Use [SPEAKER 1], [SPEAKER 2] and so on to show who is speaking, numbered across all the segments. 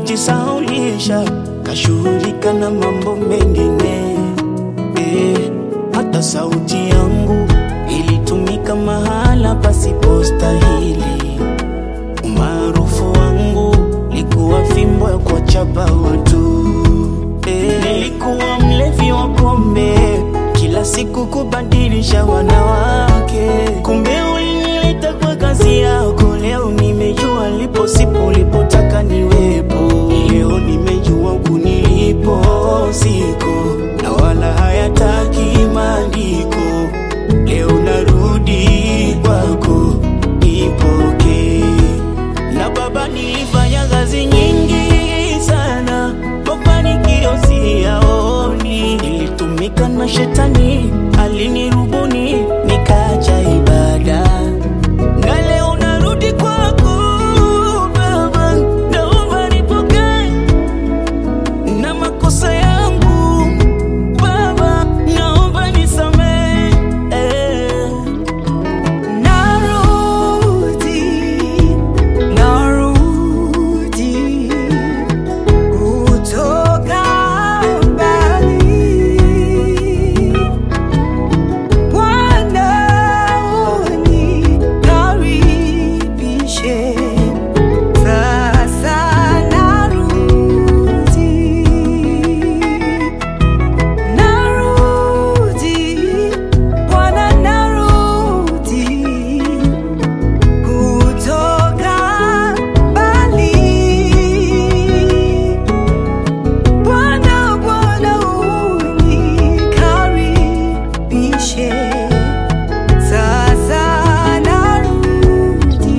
[SPEAKER 1] kujisaulisha, kashughulika na mambo mengine eh, hata sauti yangu ilitumika mahala pasipostahili. Umaarufu wangu likuwa fimbo ya kuwachapa watu eh, nilikuwa mlevi wa pombe, kila siku kubadilisha wanawake. Kumbe ulinileta kwa kazi yako, leo nimejua lipo sipo ulipotaka niwepo. Leo nimejua kunilipo siko na wala hayataki maandiko. Leo narudi kwako, nipokee na baba, nilifanya kazi nyingi sana, mafanikio siyaoni. Nilitumika na shetani, alinirubuni nikaacha ibada, na leo narudi kwako Baba, naomba nipokee na makosa yangu Baba, naomba nisamehe eh.
[SPEAKER 2] Narudi, narudi kutoka mbali. Bwana unikaribishe, sasa narudi. Narudi, Bwana narudi kutoka mbali. Bwana, Bwana unikaribishe, sasa narudi.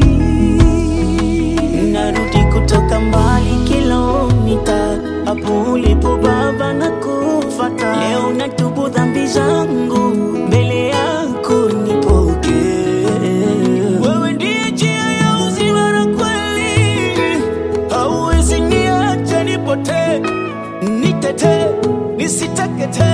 [SPEAKER 1] Narudi kutoka mbali kilomita, hapo ulipo Baba na kufata. Leo natubu dhambi zangu mbele yako, nipokee. Wewe ndiye njia ya uzima na kweli, hauwezi niacha nipotee, nitetee, nisiteketee